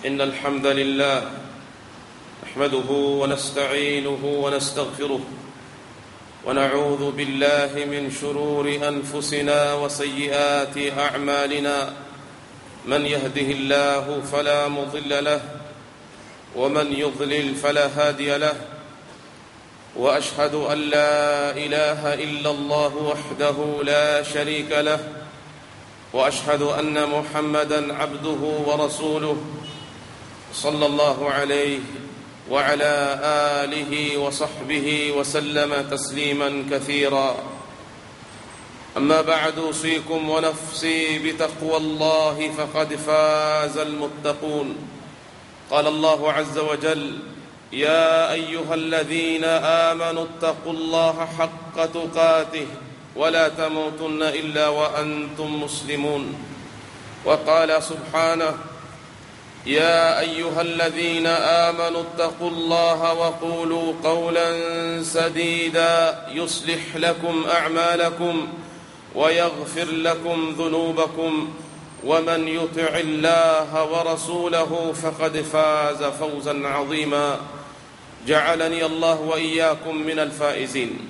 إن الحمد لله نحمده ونستعينه ونستغفره ونعوذ بالله من شرور أنفسنا وسيئات أعمالنا من يهده الله فلا مضل له ومن يضلل فلا هادي له واشهد ان لا اله الا الله وحده لا شريك له واشهد ان محمدا عبده ورسوله صلى الله عليه وعلى اله وصحبه وسلم تسليما كثيرا اما بعد اوصيكم ونفسي بتقوى الله فقد فاز المتقون قال الله عز وجل يا ايها الذين امنوا اتقوا الله حق تقاته ولا تموتن الا وانتم مسلمون وقال سبحانه يا ايها الذين امنوا اتقوا الله وقولوا قولا سديدا يصلح لكم اعمالكم ويغفر لكم ذنوبكم ومن يطع الله ورسوله فقد فاز فوزا عظيما جعلني الله واياكم من الفائزين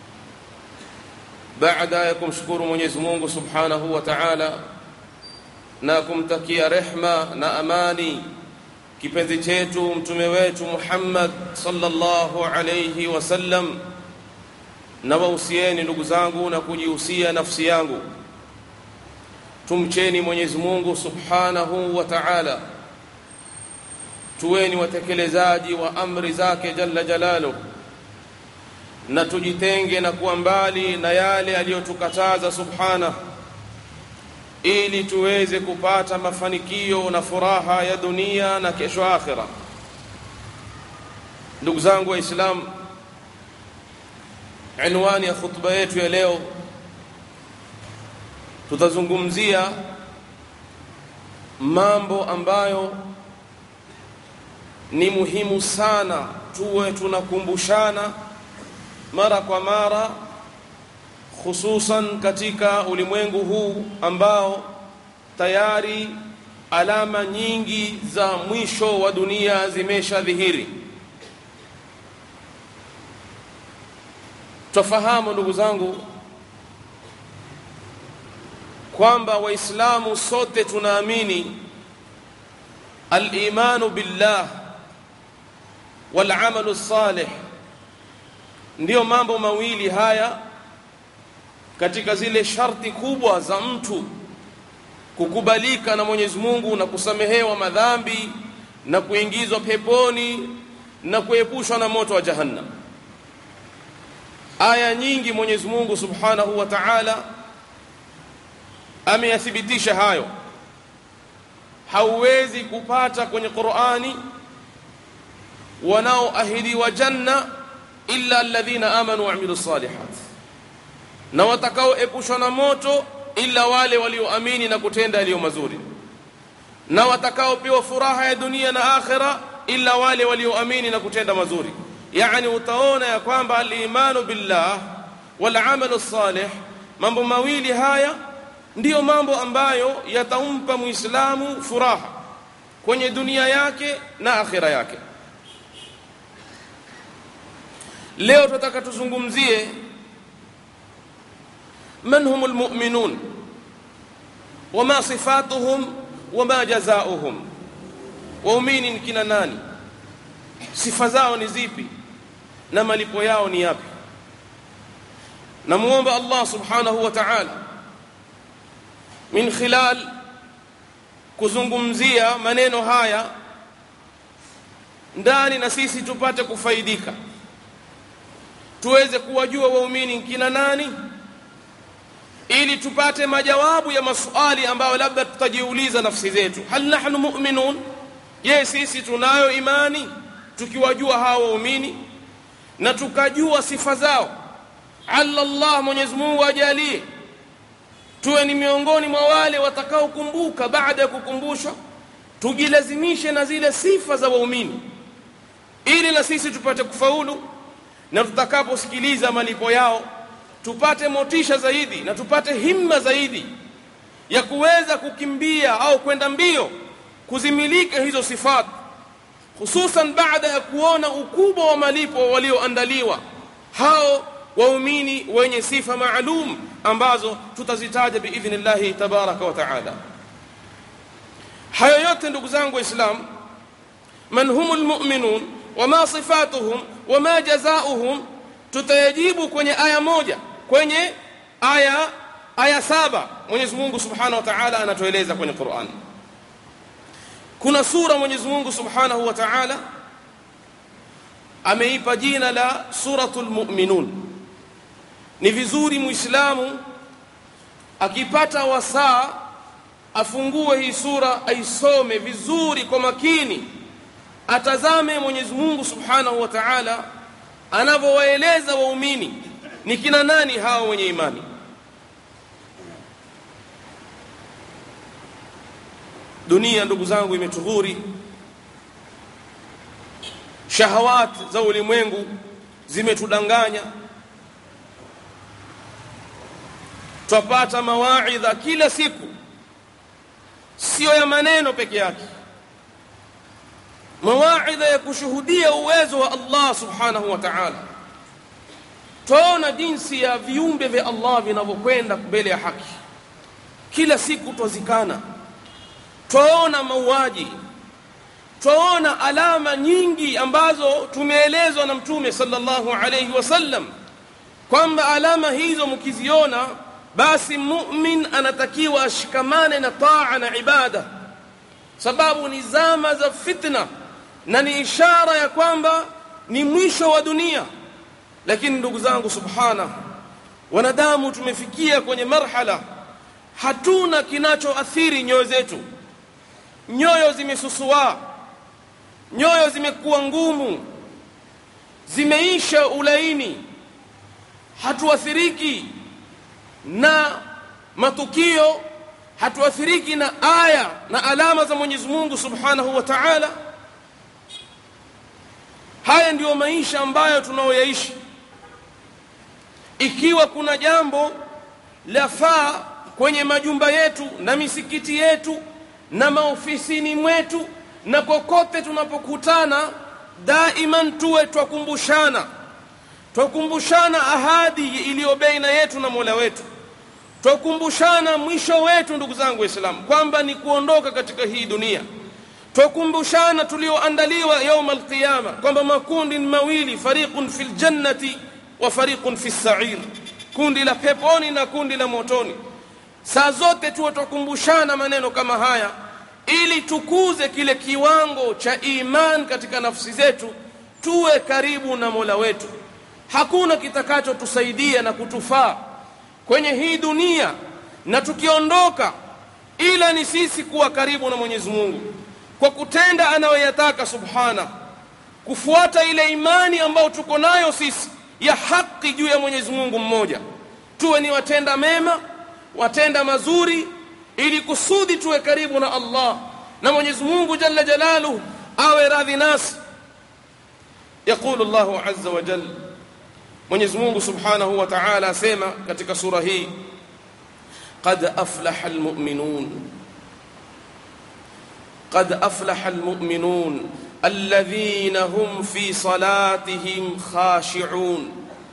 baada ya kumshukuru mwenyezi mungu subhanahu wa taala na kumtakia rehma na amani kipenzi chetu mtume wetu muhammad salllahu alaihi wasallam na wahusieni ndugu zangu na kujihusia nafsi yangu tumcheni mwenyezi mungu subhanahu wa taala tuweni watekelezaji wa amri zake jalla jalaluh na tujitenge na kuwa mbali na yale aliyotukataza subhanahu ili tuweze kupata mafanikio na furaha ya dunia na kesho akhira ndugu zangu waislamu inwani ya khutba yetu ya leo tutazungumzia mambo ambayo ni muhimu sana tuwe tunakumbushana mara kwa mara hususan katika ulimwengu huu ambao tayari alama nyingi za mwisho wa dunia zimeshadhihiri twafahamu ndugu zangu kwamba waislamu sote tunaamini alimanu billah walamalu salih ndiyo mambo mawili haya katika zile sharti kubwa za mtu kukubalika na mwenyezi mungu na kusamehewa madhambi na kuingizwa peponi na kuepushwa na moto wa jahannam aya nyingi mwenyezi mungu subhanahu wa taala ameyathibitisha hayo hauwezi kupata kwenye qurani wanaoahidiwa janna illa alladhina amanu waamilu salihat na watakaoepushwa na moto illa wale walioamini na kutenda yaliyo mazuri na watakaopewa furaha ya dunia na akhira illa wale walioamini na kutenda mazuri yani utaona ya kwamba alimanu billah walamalu salih mambo mawili haya ndiyo mambo ambayo yatampa muislamu furaha kwenye dunia yake na akhira yake leo tunataka tuzungumzie man hum lmuminun wama sifatuhum wama jazauhum waumini ni kina nani sifa zao ni zipi na malipo yao ni yapi namuomba allah subhanahu wa taala min khilal kuzungumzia maneno haya ndani na sisi tupate kufaidika tuweze kuwajua waumini kina nani ili tupate majawabu ya maswali ambayo labda tutajiuliza nafsi zetu hal nahnu mu'minun je sisi tunayo imani tukiwajua hawa waumini na tukajua sifa zao alla Allah Mwenyezi Mungu ajalie tuwe ni miongoni mwa wale watakaokumbuka baada ya kukumbushwa tujilazimishe na zile sifa za waumini ili na sisi tupate kufaulu na tutakaposikiliza malipo yao tupate motisha zaidi na tupate himma zaidi ya kuweza kukimbia au kwenda mbio kuzimiliki hizo sifat hususan baada ya kuona ukubwa wa malipo walioandaliwa hao waumini wenye sifa maalum ambazo tutazitaja biidhnillahi tabaraka wa taala hayo yote ndugu zangu waislamu man humu lmuminun wama sifatuhum wama jazauhum tutayajibu kwenye aya moja kwenye aya aya saba mwenyezi mungu subhanahu wa taala anatueleza kwenye quran kuna sura mwenyezi mungu subhanahu wa taala ameipa jina la suratu lmuminun ni vizuri muislamu akipata wasaa afungue hii sura aisome vizuri kwa makini atazame mwenyezi mungu subhanahu wa taala anavyowaeleza waumini ni kina nani hawa wenye imani dunia ndugu zangu imetughuri shahawat za ulimwengu zimetudanganya twapata mawaidha kila siku siyo ya maneno peke yake mawaidha ya kushuhudia uwezo wa Allah subhanahu wa ta'ala twaona jinsi ya viumbe vya Allah vinavyokwenda mbele ya haki kila siku twazikana twaona mauaji twaona alama nyingi ambazo tumeelezwa na mtume sallallahu alayhi wasallam kwamba alama hizo mkiziona basi mumin anatakiwa ashikamane na taa na ibada sababu ni zama za fitna na ni ishara ya kwamba ni mwisho wa dunia lakini ndugu zangu subhana wanadamu tumefikia kwenye marhala hatuna kinachoathiri nyoyo zetu nyoyo zimesusua nyoyo zimekuwa ngumu zimeisha ulaini hatuathiriki na matukio hatuathiriki na aya na alama za Mwenyezi Mungu Subhanahu wa Ta'ala haya ndiyo maisha ambayo tunaoyaishi ikiwa kuna jambo lafaa kwenye majumba yetu na misikiti yetu na maofisini mwetu na kokote tunapokutana daiman tuwe twakumbushana twakumbushana ahadi iliyo baina yetu na Mola wetu twakumbushana mwisho wetu ndugu zangu waislamu kwamba ni kuondoka katika hii dunia twakumbushana tulioandaliwa yauma alqiyama kwamba makundi mawili fariqun fil jannati wa fariqun fis sa'ir kundi la peponi na kundi la motoni saa zote tuwe twakumbushana maneno kama haya ili tukuze kile kiwango cha iman katika nafsi zetu tuwe karibu na Mola wetu hakuna kitakachotusaidia na kutufaa kwenye hii dunia na tukiondoka ila ni sisi kuwa karibu na Mwenyezi Mungu kwa kutenda anayoyataka subhana kufuata ile imani ambayo tuko nayo sisi ya haki juu ya Mwenyezi Mungu mmoja tuwe ni watenda mema watenda mazuri ili kusudi tuwe karibu na Allah na Mwenyezi Mungu jalla jalaluhu awe radhi nasi يقول الله عز وجل Mwenyezi Mungu Subhanahu wa Ta'ala asema katika sura hii qad aflaha almu'minun qad aflaha almu'minun alladhina hum fi salatihim khashi'un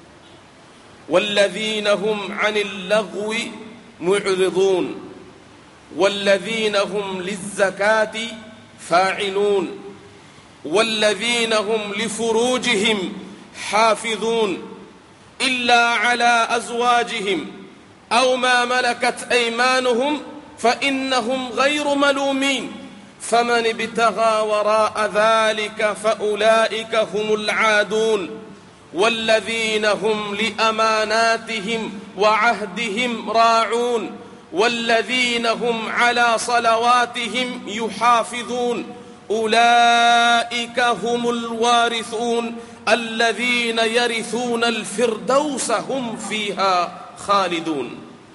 والذين هم عن اللغو معرضون والذين هم للزكاة فاعلون والذين هم لفروجهم حافظون إلا على أزواجهم أو ما ملكت أيمانهم فإنهم غير ملومين فمن ابتغى وراء ذلك فأولئك هم العادون والذين هم لأماناتهم وعهدهم راعون والذين هم على صلواتهم يحافظون أولئك هم الوارثون الذين يرثون الفردوس هم فيها خالدون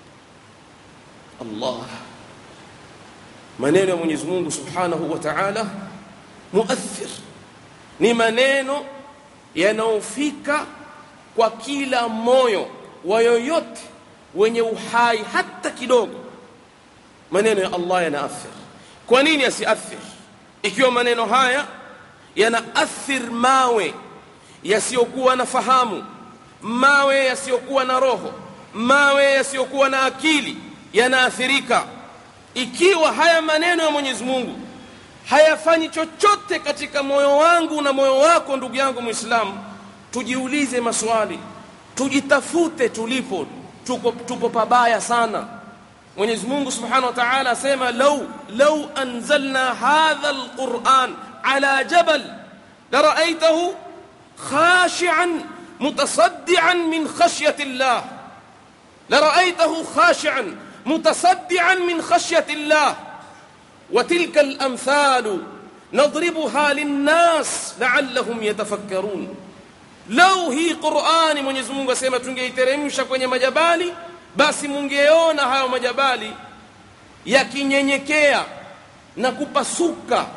الله maneno ya Mwenyezi Mungu Subhanahu wa Ta'ala muathir ni maneno yanayofika kwa kila moyo wa yoyote wenye uhai hata kidogo maneno ya Allah yanaathir kwa nini asiathir ikiwa maneno haya yanaathir mawe yasiyokuwa na fahamu mawe yasiyokuwa na roho mawe yasiyokuwa na akili yanaathirika ikiwa haya maneno ya mwenyezi mungu hayafanyi chochote katika moyo wangu na moyo wako ndugu yangu mwislamu tujiulize maswali tujitafute tulipo tuko, tupo pabaya sana mwenyezi mungu subhanahu wa taala asema lau lau anzalna hadha alquran ala jabal laraaitahu khashian mutasaddian min khashyati llah لرأيته خاشعا متصدعا من خشية الله وتلك الأمثال نضربها للناس لعلهم يتفكرون لو هي قرآن Mwenyezi Mungu asema tungeiteremsha kwenye majabali basi mungeona hayo majabali yakinyenyekea na kupasuka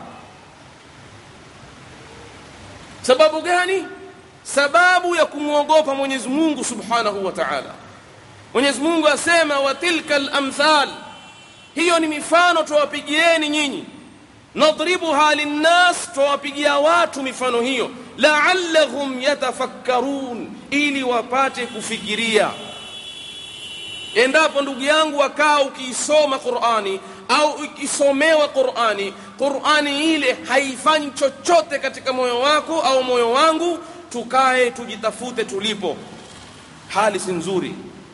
sababu gani sababu ya kumwogopa Mwenyezi Mungu Subhanahu wa Ta'ala Mwenyezi Mungu asema wa tilka al-amthal hiyo ni mifano tuwapigieni nyinyi nadribuha linnas tuwapigia watu mifano hiyo la'allahum yatafakkarun ili wapate kufikiria endapo ndugu yangu wakaa ukiisoma Qur'ani au ukisomewa Qur'ani Qur'ani ile haifanyi chochote katika moyo wako au moyo wangu tukae tujitafute tulipo hali si nzuri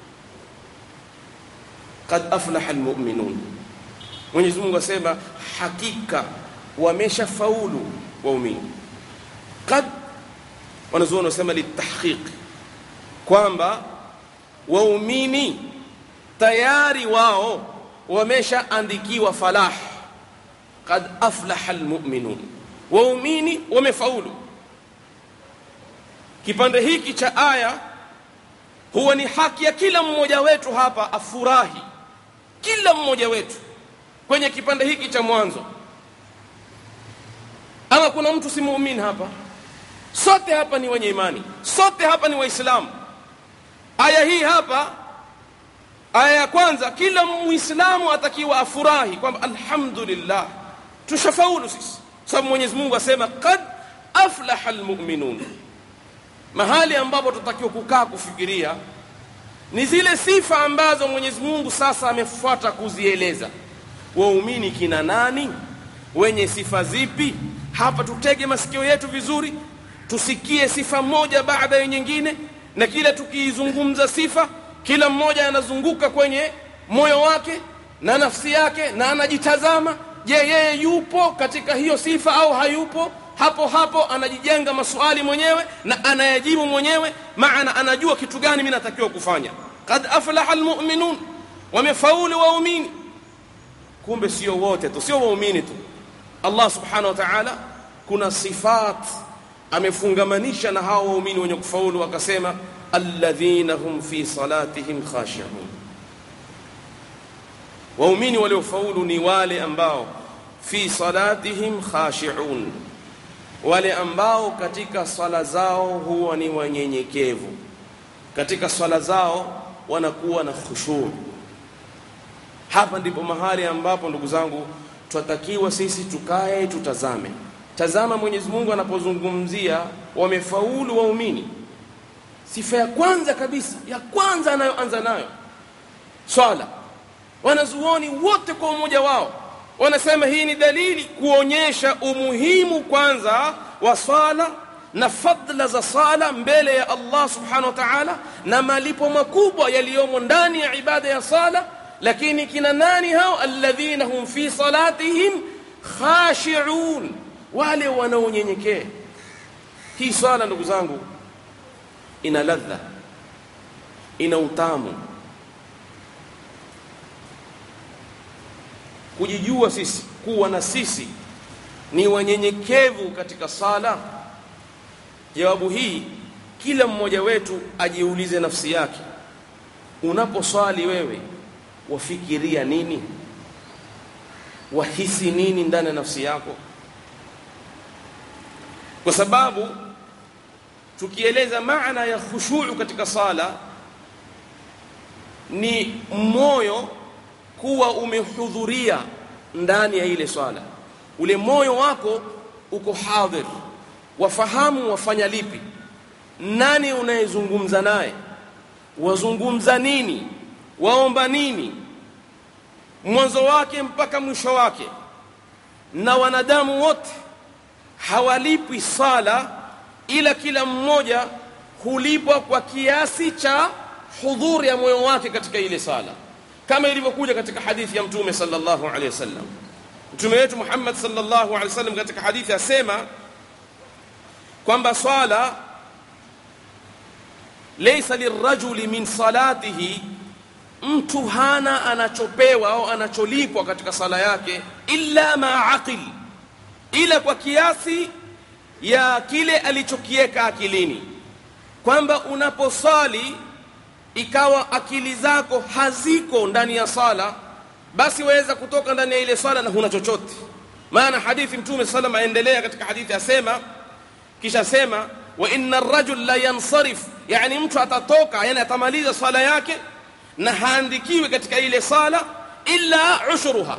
qad aflaha almu'minun Mwenyezi Mungu asema hakika wameshafaulu waumini qad wanazuoni wasema litahqiq kwamba waumini tayari wao wameshaandikiwa falah qad aflaha almu'minun waumini wamefaulu kipande hiki cha aya huwa ni haki ya kila mmoja wetu hapa afurahi kila mmoja wetu kwenye kipande hiki cha mwanzo ama kuna mtu si muumini hapa sote hapa ni wenye imani sote hapa ni waislamu aya hii hapa aya ya kwanza kila muislamu atakiwa afurahi kwamba alhamdulillah tushafaulu sisi sababu mwenyezi mungu asema qad aflaha almu'minun mahali ambapo tutakiwa kukaa kufikiria ni zile sifa ambazo Mwenyezi Mungu sasa amefuata kuzieleza. Waumini kina nani? Wenye sifa zipi? Hapa tutege masikio yetu vizuri, tusikie sifa moja baada ya nyingine, na kila tukiizungumza sifa, kila mmoja anazunguka kwenye moyo wake na nafsi yake na anajitazama, je, yeye yupo katika hiyo sifa au hayupo? hapo hapo anajijenga maswali mwenyewe na anayajibu mwenyewe maana anajua kitu gani mimi natakiwa kufanya qad aflaha almu'minun wamefaulu waumini kumbe sio wote tu sio waumini tu Allah subhanahu wa ta'ala kuna sifat amefungamanisha na hao waumini wenye kufaulu akasema alladhina hum fi salatihim khashi'un waumini waliofaulu ni wale ambao fi salatihim khashi'un wale ambao katika swala zao huwa ni wanyenyekevu katika swala zao wanakuwa na khushu hapa ndipo mahali ambapo ndugu zangu twatakiwa sisi tukae tutazame tazama Mwenyezi Mungu anapozungumzia wamefaulu waumini sifa ya kwanza kabisa ya kwanza anayoanza nayo swala wanazuoni wote kwa umoja wao wanasema hii ni dalili kuonyesha umuhimu kwanza wa sala na fadla za sala mbele ya Allah subhanahu wa ta'ala na malipo makubwa yaliyomo ndani ya ibada ya sala lakini kina nani hao alladhina hum fi salatihim khashi'un wale wanaonyenyekea hii sala ndugu zangu ina ladha ina utamu kujijua sisi kuwa na sisi ni wanyenyekevu katika sala jawabu hii kila mmoja wetu ajiulize nafsi yake unaposwali wewe wafikiria nini wahisi nini ndani ya nafsi yako kwa sababu tukieleza maana ya khushu katika sala ni moyo kuwa umehudhuria ndani ya ile swala ule moyo wako uko hadhir wafahamu wafanya lipi nani unayezungumza naye wazungumza nini waomba nini mwanzo wake mpaka mwisho wake na wanadamu wote hawalipwi sala ila kila mmoja hulipwa kwa kiasi cha hudhuri ya moyo wake katika ile sala kama ilivyokuja katika hadithi ya mtume sallallahu alaihi wasallam mtume wetu Muhammad sallallahu alaihi wasallam katika hadithi asema kwamba swala laysa lirajuli min salatihi mtu hana anachopewa au anacholipwa katika sala yake illa ma aqil ila kwa kiasi ya kile alichokieka akilini kwamba unaposali ikawa akili zako haziko ndani ya sala basi waweza kutoka ndani ya ile sala na huna chochote maana hadithi mtume sallam aendelea katika hadithi asema kisha sema wa inna ar-rajul la yansarif yani mtu atatoka yani atamaliza sala yake na haandikiwi katika ile sala illa ushruha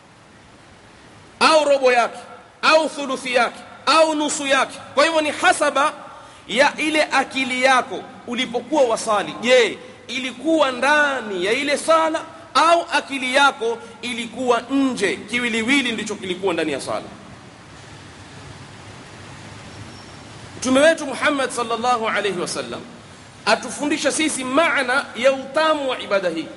au robo yake au thuluthi yake au nusu yake kwa hivyo ni hasaba ya ile akili yako ulipokuwa wasali je ilikuwa ndani ya ile sala au akili yako ilikuwa nje kiwiliwili ndicho kilikuwa ndani ya sala mtume wetu Muhammad sallallahu alayhi wasallam atufundisha sisi maana ya utamu wa ibada hii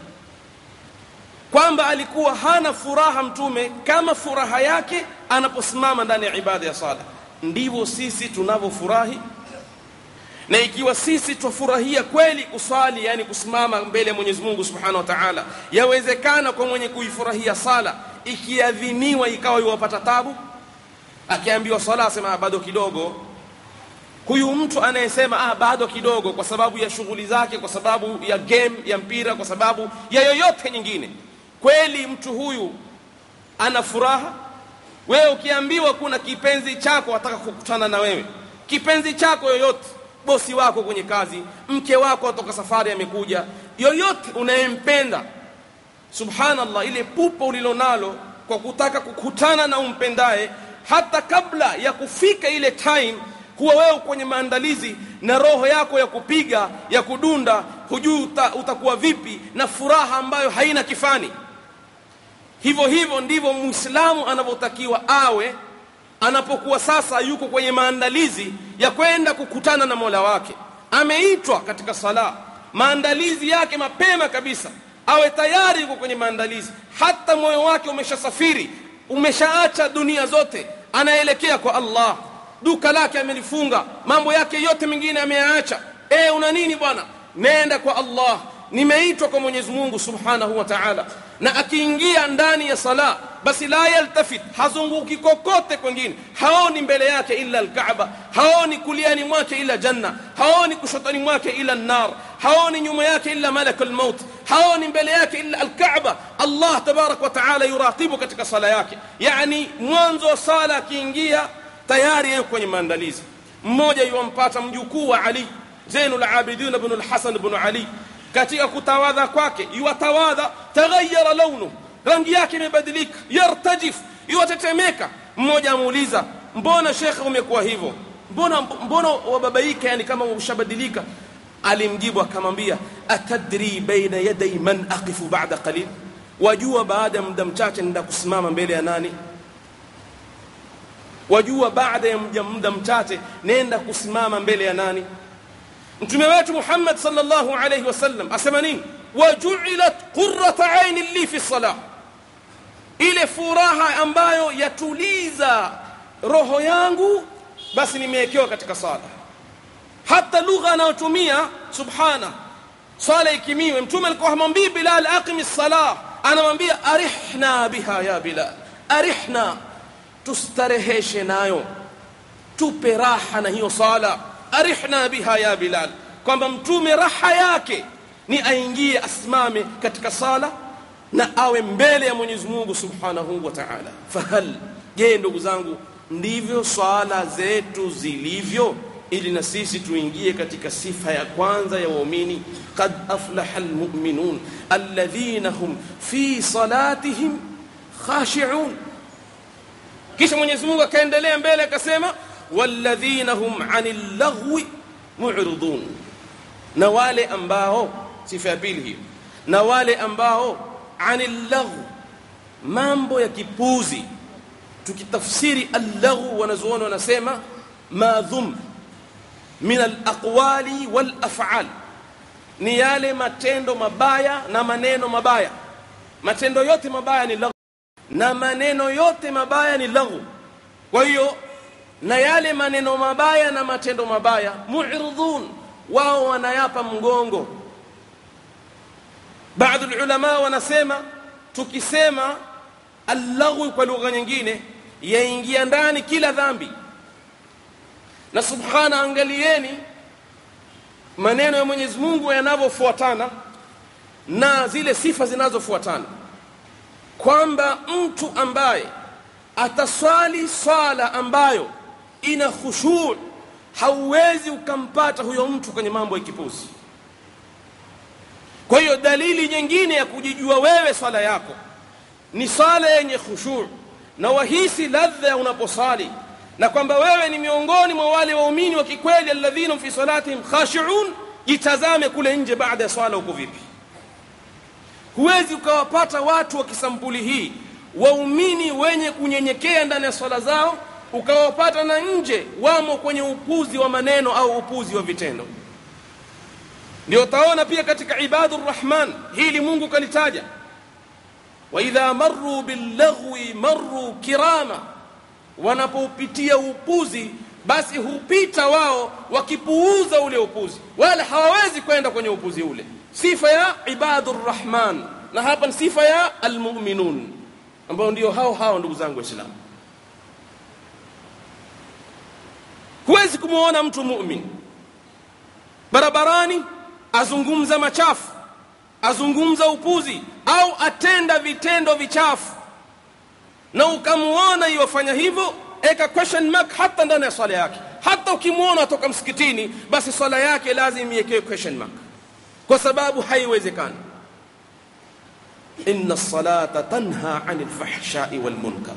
kwamba alikuwa hana furaha mtume kama furaha yake anaposimama ndani ya ibada ya sala ndivyo sisi tunavyofurahi na ikiwa sisi twafurahia kweli kusali yani kusimama mbele ya Mwenyezi Mungu Subhanahu wa Ta'ala yawezekana kwa mwenye kuifurahia sala ikiadhiniwa ikawa yuwapata tabu akiambiwa sala asema bado kidogo huyu mtu anayesema ah bado kidogo kwa sababu ya shughuli zake kwa sababu ya game ya mpira kwa sababu ya yoyote nyingine kweli mtu huyu ana furaha wewe ukiambiwa kuna kipenzi chako ataka kukutana na wewe kipenzi chako yoyote bosi wako kwenye kazi mke wako atoka safari amekuja yoyote unayempenda subhanallah ile pupa ulilonalo kwa kutaka kukutana na umpendaye hata kabla ya kufika ile time huwa wewe kwenye maandalizi na roho yako ya kupiga ya kudunda hujui uta, utakuwa vipi na furaha ambayo haina kifani hivyo hivyo ndivyo muislamu anavyotakiwa awe anapokuwa sasa yuko kwenye maandalizi ya kwenda kukutana na Mola wake ameitwa katika sala maandalizi yake mapema kabisa awe tayari yuko kwenye maandalizi hata moyo wake umeshasafiri umeshaacha dunia zote anaelekea kwa Allah duka lake amelifunga mambo yake yote mengine ameyaacha eh una nini bwana nenda kwa Allah nimeitwa kwa Mwenyezi Mungu Subhanahu wa Ta'ala na akiingia ndani ya sala basi la yaltafit hazunguki kokote kwengine haoni mbele yake illa alkaaba haoni kuliani mwake illa janna haoni kushotani mwake illa nar haoni nyuma yake illa malakul maut haoni mbele yake illa alkaaba Allah tabarak wa taala yuratibu katika sala yake yani mwanzo wa sala akiingia tayari yuko kwenye maandalizi mmoja yuwampata mjukuu wa Ali Zainul Abidin ibn al-Hasan ibn Ali katika kutawadha kwake yuwatawadha taghayyara launu rangi yake imebadilika yartajif yuwatetemeka mmoja amuuliza mbona shekhe umekuwa hivyo mbona mbona wababaika yani kama ushabadilika alimjibu akamwambia atadri baina yaday man aqifu ba'da qalil wajua baada ya muda mchache nenda kusimama mbele ya nani wajua baada ya muda mchache nenda kusimama mbele ya nani mtume wetu Muhammad sallallahu alayhi wasallam asema nini waju'ilat qurratu aini li fi salah ile furaha ambayo yatuliza roho yangu basi nimewekewa katika sala hata lugha anayotumia subhana sala ikimiwe mtume alikuwa hamwambii Bilal aqimi salah anamwambia arihna biha ya Bilal arihna tustareheshe nayo tupe raha na hiyo sala arihna biha ya Bilal kwamba mtume raha yake ni aingie asimame katika sala na awe mbele ya Mwenyezi Mungu Subhanahu wa Ta'ala fahal je ndugu zangu ndivyo swala zetu zilivyo ili na sisi tuingie katika sifa ya kwanza ya waumini qad aflaha almu'minun alladhina hum fi salatihim khashi'un kisha Mwenyezi Mungu akaendelea mbele akasema walladhina hum 'anil laghwi mu'ridun na wale ambao sifa ya pili hiyo na wale ambao 'anil laghwi mambo ya kipuzi tukitafsiri al-laghu wanazuoni wanasema madhum min al-aqwali wal af'al ni yale matendo mabaya na maneno mabaya matendo yote mabaya ni laghu na maneno yote mabaya ni laghu kwa hiyo na yale maneno mabaya na matendo mabaya mu'ridun wao wanayapa mgongo baadhi ulama wanasema tukisema al-laghu kwa lugha nyingine yaingia ndani kila dhambi na subhana angalieni maneno ya Mwenyezi Mungu yanavyofuatana na zile sifa zinazofuatana kwamba mtu ambaye ataswali swala ambayo ina khushu' hauwezi ukampata huyo mtu kwenye mambo ya kipuzi kwa hiyo dalili nyingine ya kujijua wewe swala yako ni swala yenye khushu' na wahisi ladha unaposali na kwamba wewe ni miongoni mwa wale waumini wa kikweli alladhina fi salatihim khashi'un jitazame kule nje baada ya swala uko vipi huwezi ukawapata watu wa kisampuli hii waumini wenye kunyenyekea ndani ya swala zao ukawapata na nje wamo kwenye upuzi wa maneno au upuzi wa vitendo ndio utaona pia katika ibadur rahman hili Mungu kalitaja wa idha marru billaghwi marru kirama wanapoupitia upuzi basi hupita wao wakipuuza ule upuzi wala hawawezi kwenda kwenye upuzi ule sifa ya ibadur rahman na hapa ni sifa ya almu'minun ambao ndio hao hao ndugu zangu waislamu huwezi kumuona mtu mu'min barabarani azungumza machafu azungumza upuzi au atenda vitendo vichafu na ukamuona iwafanya hivyo eka question mark hata ndani ya swala yake hata ukimuona atoka msikitini basi swala yake lazima iwekewe question mark kwa sababu haiwezekani inna salata tanha anil fahshai wal munkar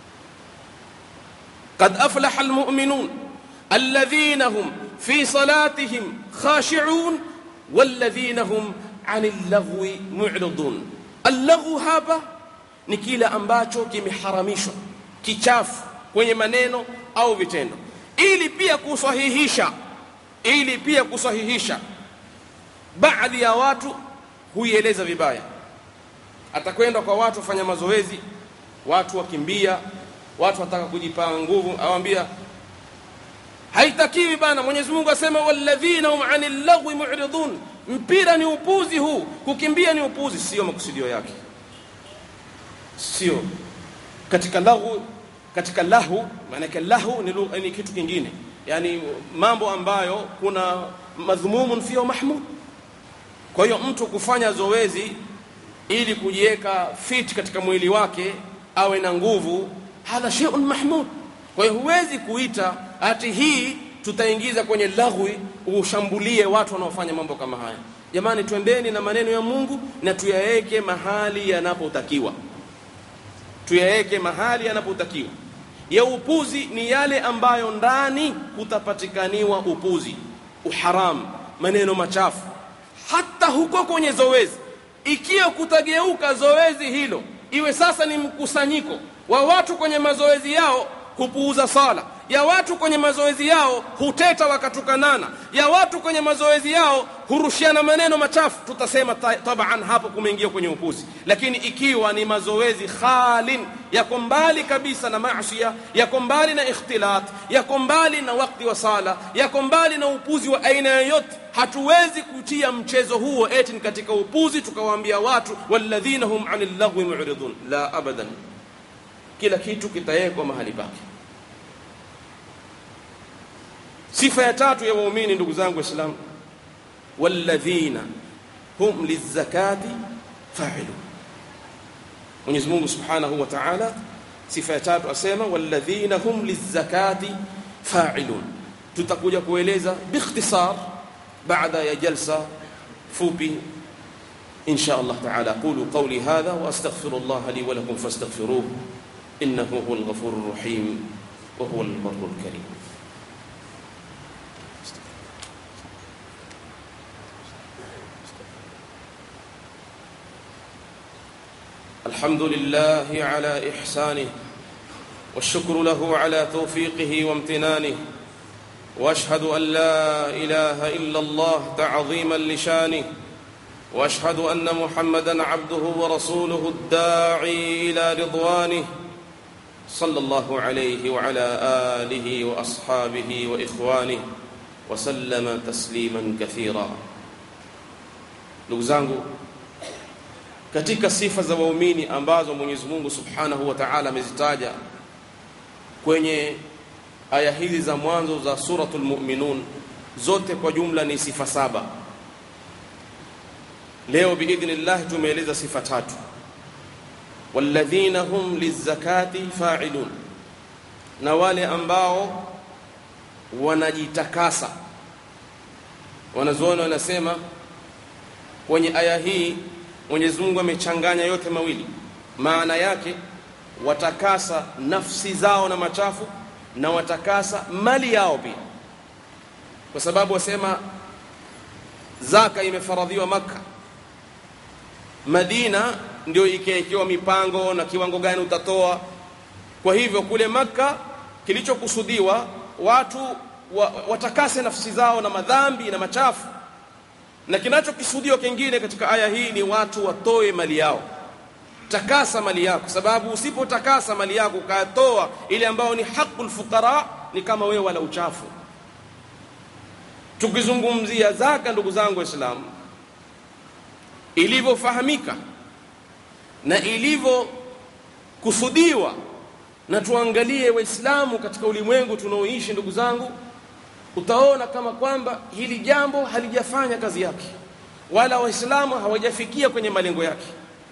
قد أفلح المؤمنون الذين هم في صلاتهم خاشعون والذين هم عن اللغو معرضون اللغو hapa ni kile ambacho kimeharamishwa kichafu kwenye maneno au vitendo ili pia kusahihisha ili pia kusahihisha baadhi ya watu huieleza vibaya atakwenda kwa watu wafanya mazoezi watu wakimbia watu wataka kujipaa nguvu awambia haitakiwi bana Mwenyezi Mungu asema walladhina hum anil lagwi mu'ridun mpira ni upuzi huu kukimbia ni upuzi sio makusudio yake sio katika lahu katika lahu maana lahu ni, ni kitu kingine yani mambo ambayo kuna madhumumun fiyo mahmud kwa hiyo mtu kufanya zoezi ili kujiweka fit katika mwili wake awe na nguvu hadha shay'un mahmud kwa hiyo huwezi kuita ati hii tutaingiza kwenye laghwi ushambulie watu wanaofanya mambo kama haya jamani twendeni na maneno ya Mungu na tuyaweke mahali yanapotakiwa tuyaweke mahali yanapotakiwa ya upuzi ni yale ambayo ndani kutapatikaniwa upuzi uharam maneno machafu hata huko kwenye zoezi ikiwa kutageuka zoezi hilo iwe sasa ni mkusanyiko wa watu kwenye mazoezi yao kupuuza sala ya watu kwenye mazoezi yao huteta wakatukanana ya watu kwenye mazoezi yao hurushiana maneno machafu tutasema taban hapo kumeingia kwenye upuzi lakini ikiwa ni mazoezi khalin yako mbali kabisa na maasiya yako mbali na ikhtilat yako mbali na wakati wa sala yako mbali na upuzi wa aina yoyote hatuwezi kutia mchezo huo eti katika upuzi tukawaambia watu walladhina hum anil lagwi mu'ridun la abadan kila kitu kitawekwa mahali pake sifa ya tatu ya waumini ndugu zangu waislamu walladhina hum lizakati fa'ilun Mwenyezi Mungu Subhanahu wa Ta'ala sifa ya tatu asema walladhina hum lizakati fa'ilun tutakuja kueleza biikhtisar baada ya jalsa fupi insha Allah taala aqulu qawli hadha wa astaghfirullah li wa lakum fastaghfiruhu innahu huwal ghafurur rahim wa huwal barrul karim الحمد لله على إحسانه والشكر له على توفيقه وامتنانه واشهد ان لا اله الا الله تعظيما لشانه واشهد ان محمدا عبده ورسوله الداعي الى رضوانه صلى الله عليه وعلى اله واصحابه واخوانه وسلم تسليما كثيرا ndugu zangu katika sifa za waumini ambazo Mwenyezi Mungu Subhanahu wa Ta'ala amezitaja kwenye aya hizi za mwanzo za suratul mu'minun zote kwa jumla ni sifa saba leo biidhnillah tumeeleza sifa tatu walladhina hum lizakati fa'ilun na wale ambao wanajitakasa wanazuoni wanasema kwenye aya hii Mwenyezi Mungu amechanganya yote mawili maana yake watakasa nafsi zao na machafu na watakasa mali yao pia kwa sababu wasema zaka imefaradhiwa maka madina ndio ikaekewa mipango na kiwango gani utatoa kwa hivyo kule maka kilichokusudiwa watu wa, watakase nafsi zao na madhambi na machafu na kinachokisudiwa kingine katika aya hii ni watu watoe mali yao takasa mali yako sababu usipotakasa mali yako ukatoa ile ambayo ni haqul fuqara ni kama wewe wala uchafu tukizungumzia zaka ndugu zangu waislamu ilivyofahamika na ilivyokusudiwa na tuangalie waislamu katika ulimwengu tunaoishi ndugu zangu utaona kama kwamba hili jambo halijafanya kazi yake wala waislamu hawajafikia kwenye malengo yake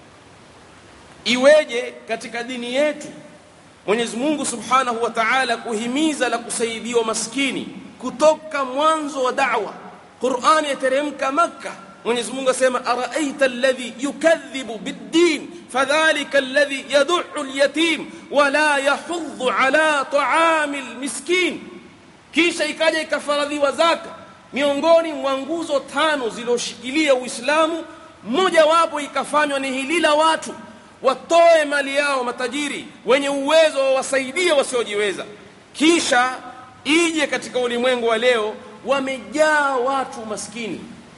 iweje katika dini yetu Mwenyezi Mungu Subhanahu wa Ta'ala kuhimiza la kusaidiwa maskini kutoka mwanzo wa da'wa Qur'ani yateremka Makka Mwenyezi Mungu asema araaita alladhi yukadhibu bid-din fadhalika alladhi yad'u al-yatim wa la yahuddu ala ta'ami al-miskin kisha ikaja ikafaradhiwa zaka miongoni mwa nguzo tano zilizoshikilia Uislamu mmoja wapo ikafanywa ni hili la watu watoe mali yao matajiri wenye uwezo wawasaidie wasiojiweza kisha ije katika ulimwengu wa leo wamejaa watu maskini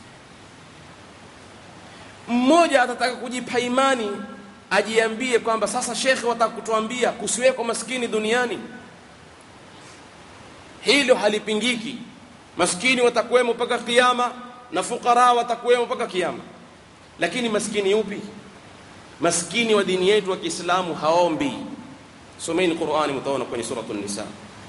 mmoja atataka kujipa imani ajiambie kwamba sasa shekhe wataka kutuambia kusiweko maskini duniani hilo halipingiki maskini watakuwemo mpaka kiyama na fukara watakuwemo mpaka kiyama lakini maskini upi maskini wa dini yetu wa Kiislamu haombi someni Qur'ani mtaona kwenye suratul nisa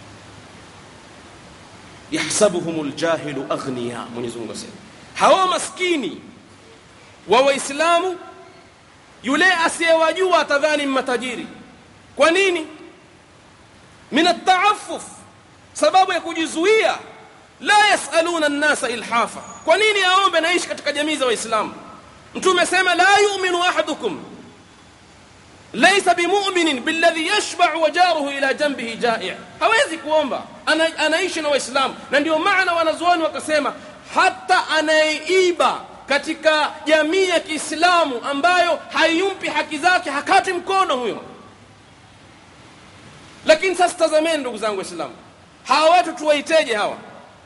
yahsabuhumul jahilu aghniya Mwenyezi Mungu asema hao maskini wa waislamu yule asiyewajua atadhani matajiri kwa nini min at-ta'affuf sababu ya kujizuia la yasaluna an-nasa ilhafa kwa nini aombe naishi katika jamii za waislamu mtume sema la yu'minu ahadukum laysa bimu'minin billadhi yashba'u wa jaruhu ila janbihi ja'i' hawezi kuomba ana, anaishi na waislamu na ndio maana wanazuoni wakasema hata anayeiba katika jamii ya Kiislamu ambayo haiyumpi haki zake hakati mkono huyo lakini sasa tazameni ndugu zangu waislamu hawa watu tuwaiteje hawa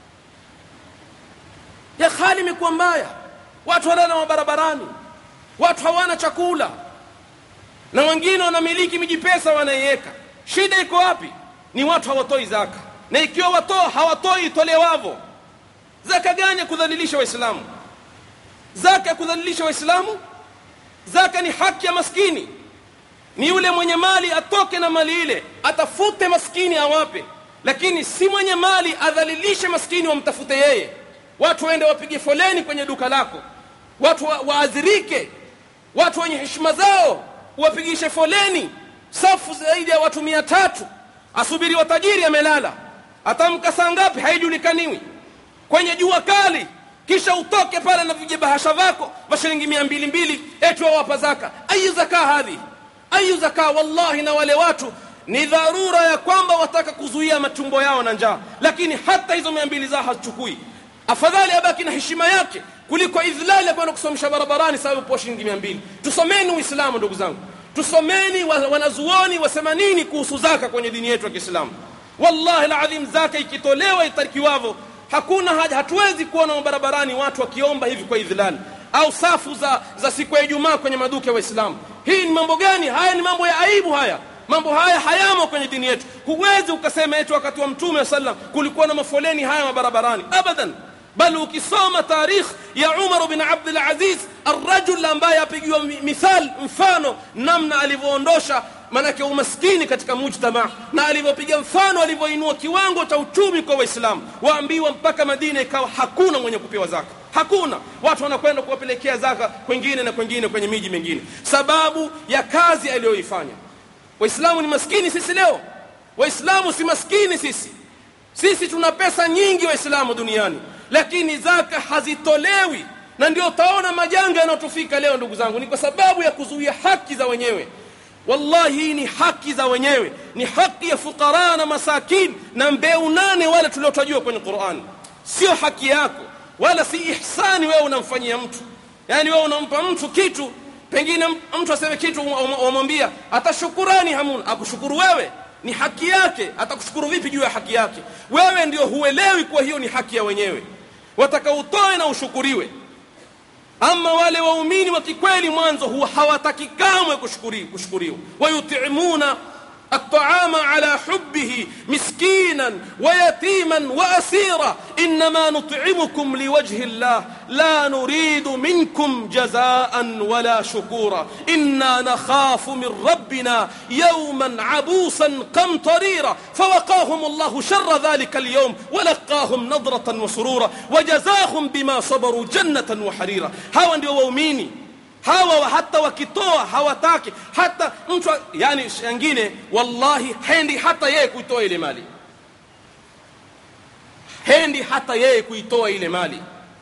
ya hali imekuwa mbaya watu walala mabarabarani watu hawana chakula na wengine wanamiliki miji pesa wanaiweka shida iko wapi ni watu hawatoi zaka na ikiwa watoa hawatoi itolewavo zaka gani ya kudhalilisha waislamu zaka ya kudhalilisha waislamu zaka ni haki ya maskini ni yule mwenye mali atoke na mali ile atafute maskini awape lakini si mwenye mali adhalilishe maskini wamtafute yeye watu waende wapige foleni kwenye duka lako watu wa, waadhirike watu wenye heshima zao wapigishe foleni safu zaidi ya watu mia tatu asubiri watajiri amelala atamka saa ngapi haijulikaniwi kwenye jua kali kisha utoke pale na vijibahasha vako vya shilingi mia mbili mbili eti wawapa zaka ayu zaka hadhi ayu zaka wallahi na wale watu ni dharura ya kwamba wataka kuzuia matumbo yao na njaa lakini hata hizo mia mbili zao hazichukui afadhali abaki na heshima yake kuliko idhlali ya kwenda kusomesha barabarani sababu po shilingi mia mbili tusomeni uislamu ndugu zangu tusomeni wa- wanazuoni wasema nini kuhusu zaka kwenye dini yetu ya kiislamu wallahi ladhim zaka ikitolewa itarikiwavo hakuna haja hatuwezi kuona barabarani watu wakiomba hivi kwa idhlali au safu za, za siku ya ijumaa kwenye maduka ya waislamu hii ni mambo gani haya ni mambo ya aibu haya mambo haya hayamo kwenye dini yetu huwezi ukasema eti wakati wa mtume wa sallam kulikuwa na mafoleni haya mabarabarani abadan bali ukisoma tarikh ya umar bin abdul aziz arrajul ambaye apigiwa mi- mithal mfano namna alivyoondosha manake umaskini katika mujtama na alivyopiga mfano alivyoinua kiwango cha uchumi kwa waislamu waambiwa mpaka madina ikawa hakuna mwenye kupewa zaka hakuna watu wanakwenda kuwapelekea zaka kwengine na kwengine kwenye miji mingine sababu ya kazi aliyoifanya waislamu ni maskini sisi leo waislamu si maskini sisi sisi tuna pesa nyingi waislamu duniani lakini zaka hazitolewi na ndio utaona majanga yanayotufika leo ndugu zangu ni kwa sababu ya kuzuia haki za wenyewe wallahi hii ni haki za wenyewe ni haki ya fukara na masakin na mbeu nane wale tuliotajua kwenye qurani sio haki yako wala si ihsani wewe unamfanyia mtu yaani wewe unampa mtu kitu pengine mtu aseme kitu wamwambia atashukurani hamuna akushukuru wewe ni haki yake atakushukuru vipi juu ya haki yake wewe ndio huelewi kuwa hiyo ni haki ya wenyewe wataka utoe na ushukuriwe ama wale waumini wa kikweli mwanzo huwa hawataki kamwe kushukuri- kushukuriwa wayutimuna الطعام على حبه مسكينا ويتيما واسيرا انما نطعمكم لوجه الله لا نريد منكم جزاء ولا شكورا انا نخاف من ربنا يوما عبوسا قمطريرا فوقاهم الله شر ذلك اليوم ولقاهم نضره وسرورا وجزاهم بما صبروا جنه وحريرا هاو ndio waumini hawa hata wakitoa hawataki hata mtu yani wengine wallahi hendi hata yeye kuitoa ile mali hendi hata yeye kuitoa ile mali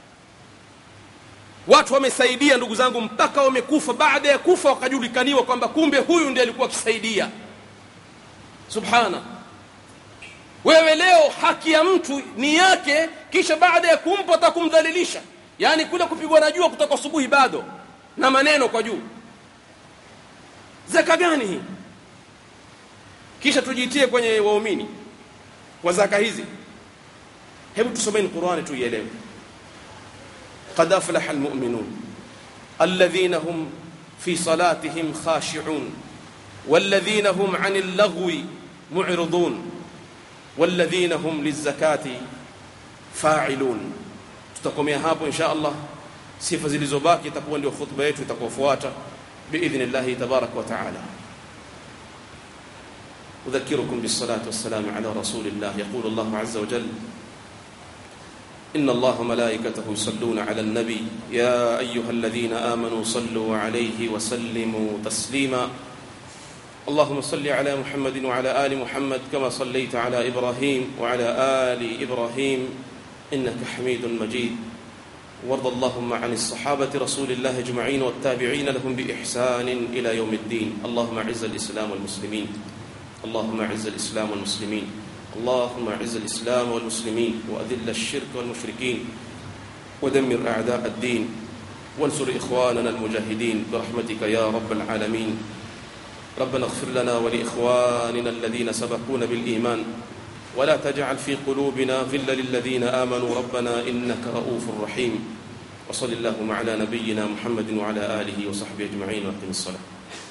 watu wamesaidia ndugu zangu mpaka wamekufa baada ya kufa wakajulikaniwa kwamba kumbe huyu ndiye alikuwa akisaidia subhana wewe leo haki ya mtu ni yake kisha baada ya kumpa atakumdhalilisha yaani kule kupigwa na jua kutoka asubuhi bado na maneno kwa juu zaka gani hii kisha tujitie kwenye waumini wa zaka hizi hebu tusomeni qurani tuielewe qad aflaha almu'minun alladhina hum fi salatihim khashi'un والذين هم عن اللغو معرضون والذين هم للزكاة فاعلون tutakomea hapo insha Allah sifa zilizobaki itakuwa ndio khutba yetu itakayofuata biidhnillahi tabaraka wa taala أذكركم بالصلاة والسلام على رسول الله يقول الله عز وجل إن الله ملائكته يصلون على النبي يا أيها الذين آمنوا صلوا عليه وسلموا تسليما اللهم صل على محمد وعلى آل محمد كما صليت على إبراهيم وعلى آل إبراهيم إنك حميد مجيد وارض اللهم عن الصحابة رسول الله أجمعين والتابعين لهم بإحسان إلى يوم الدين اللهم أعز الإسلام والمسلمين اللهم أعز الإسلام والمسلمين اللهم أعز الإسلام والمسلمين وأذل الشرك والمشركين ودمر أعداء الدين وانصر إخواننا المجاهدين برحمتك يا رب العالمين ربنا اغفر لنا ولإخواننا الذين سبقونا بالإيمان ولا تجعل في قلوبنا غلا للذين آمنوا ربنا إنك رؤوف رحيم وصل اللهم على نبينا محمد وعلى آله وصحبه أجمعين وأقم الصلاة